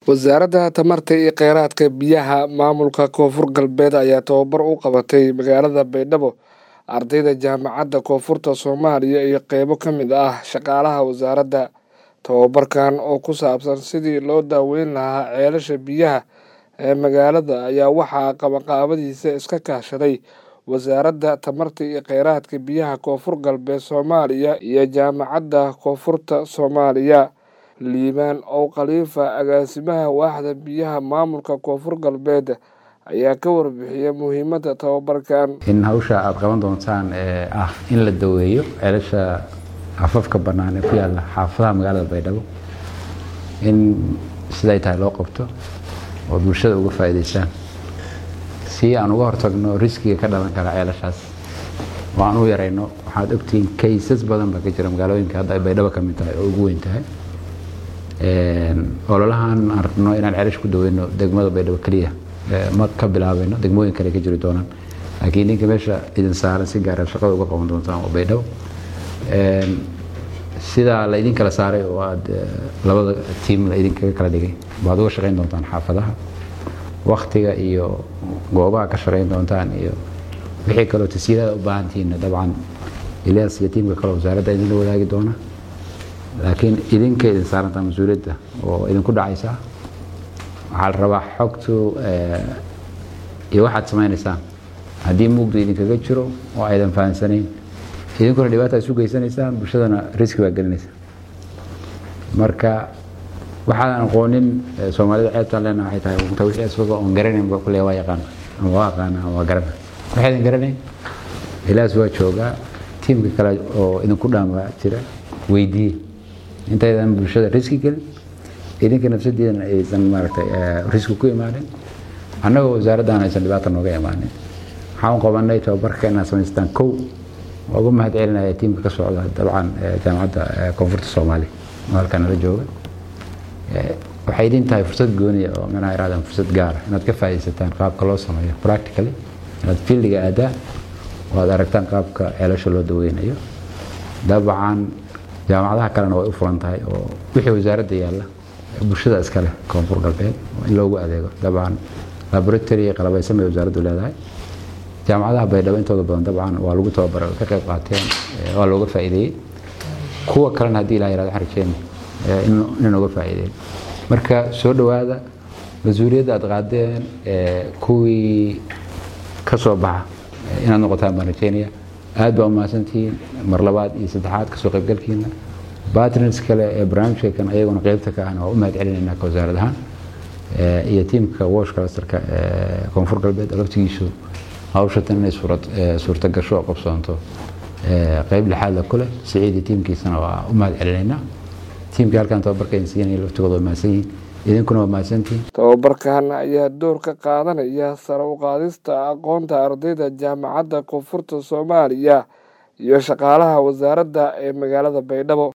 wasaaradda tamarta iyo kheyraadka biyaha maamulka koonfur galbeed ayaa tababar u qabatay magaalada baydhabo ardayda jaamacadda koonfurta soomaaliya iyo qeybo ka mid ah shaqaalaha wasaaradda tababarkan oo ku saabsan sidii loo daaweyn lahaa ceelasha biyaha ee magaalada ayaa waxaa qabanqaabadiisa iska kaashaday wasaaradda tamarta iyo kheyraadka biyaha koonfur galbeed soomaaliya iyo jaamacadda koonfurta soomaaliya liibaan ow khaliifa agaasimaha waaxda biyaha maamulka koonfur galbeed ayaa ka warbixiyay muhiimadda tababarkan in hawsha aada qaban doontaan ee ah in la daweeyo ceelasha afafka bannaan ee ku yaalla xaafadaha magaalada baydhabo in siday tahay loo qabto oo bulshada uga faa'iidaystaan si aan uga hortagno riskiga ka dhalan kara ceelashaas oo aan u yarayno waxaad ogtihiin kaysas badan baa ka jira magaalooyinka hadda ay baydhabo ka mid tahay oo ugu weyn tahay ololahan aan rabno inaan ceelash ku daweyno degmada baydhabo keliya ma ka bilaabayno degmooyin kale ka jiri doonaan laakiin ninka meesha idin saaran si gaara shaqada uga qaban doontaan oo baydhabo sidaa la idin kala saaray oo aad labada tiim la idinkaga kala dhigay baad uga shaqayn doontaan xaafadaha waktiga iyo goobaha ka shaqayn doontaan iyo wixii kaloo tasiirada u baahantihiinna dabcan ilyas iyo tiimka kale wasaaradda idinla wadaagi doona laakiin idinka idin saarantaa mas-uuliyadda oo idinku dhacaysa waxaa la rabaa xogtu iyo waxaad samaynaysaan haddii mugdu idinkaga jiro oo aydan fahansanayn idinkuna dhibaata isu geysanaysaan bulshadana riski baa gelinaysa marka waxaadan aqoonin soomaalida ceebtaan leena waxay tahay unta wixii asbaga oon garanayn ba kulle waa yaqaan ama waa aqaana ama waa garana waxaydan garanayn ilaas waa joogaa tiimka kale oo idinku dhaama jira weydiiye intaydan bulshada riski gelin idinka nafsadiidana aysan maaragtay riski ku imaanin annagoo wasaaraddan aysan dhibaata nooga imaanin waxaan qabanay tababarka inaad samaystaan kow waa ugu mahad celinaya tiimka ka socda dabcan jaamacadda koonfurta soomaaliya oo halkan nala jooga waxay idin tahay fursad gooniya oo manaha irahdaan fursad gaara inaad ka faa'iidaysataan qaabka loo sameeyo practically inaad fieldiga aadaan oo aad aragtaan qaabka ceelasha loo daweynayo dabcan jaamacadaha kalena way u furan tahay oo wixii wasaaradda yaalla bulshada iskale koonfur galbeed in loogu adeego dabcan laboratory qalabaysan bay wasaaraddu leedahay jaamacadaha baydhabo intooda badan dabcan waa lagu tababaray oo ka qayb qaateen waa looga faa'iideeyey kuwa kalena haddii ilaha yirahdo waxaan rajeen in uga faa'iideeyo marka soo dhowaada mas-uuliyadda aad qaadeen kuwii ka soo baxa inaad noqotaan baan rajeynaya aad baa umahadsantihiin mar labaad iyo saddexaad kasoo qaybgalkiina bartners kale ee barnaamijka kan ayaguna qeybta ka ahna waa u mahad celinaynaa ka wasaarad ahaan iyo tiimka wash clusterka ee koonfur galbeed laftigiisu hawshatan inay suurta gasho oo qabsoonto qeyb lixaadla ku leh siciidi tiimkiisana waa u mahad celinaynaa tiimkii halkan tababarka idin siinaya laftigooda waa mahadsan yihiin idinkuna waa mahadsantihiin tababarkan ayaa door ka qaadanaya sare u qaadista aqoonta ardayda jaamacadda koonfurta soomaaliya iyo shaqaalaha wasaaradda ee magaalada baydhabo